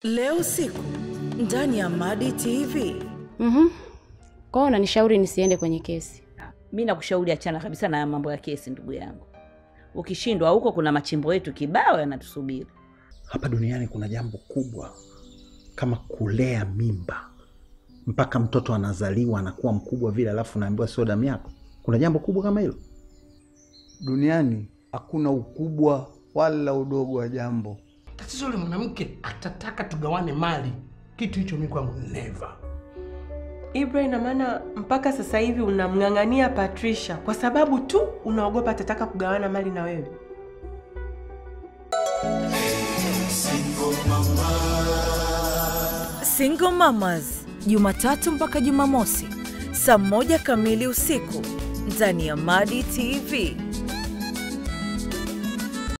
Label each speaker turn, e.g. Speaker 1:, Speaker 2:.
Speaker 1: Leo usiku ndani ya Madi TV.
Speaker 2: Mhm. Kwao unanishauri nisiende kwenye kesi.
Speaker 3: Mi nakushauri achana kabisa na mambo ya kesi, ndugu yangu. Ukishindwa huko, kuna machimbo yetu kibao yanatusubiri.
Speaker 4: Hapa duniani kuna jambo kubwa kama kulea mimba mpaka mtoto anazaliwa anakuwa mkubwa vile, alafu naambiwa sio damu yako. Kuna jambo kubwa kama hilo?
Speaker 5: Duniani hakuna ukubwa wala udogo wa jambo.
Speaker 6: Tatizo yule mwanamke atataka tugawane mali, kitu hicho mi kwangu never.
Speaker 7: Ibra, ina maana mpaka sasa hivi unamng'ang'ania Patricia kwa sababu tu unaogopa atataka kugawana mali na wewe?
Speaker 1: Single Mamas, Jumatatu mpaka Jumamosi saa moja kamili usiku ndani ya Madi TV.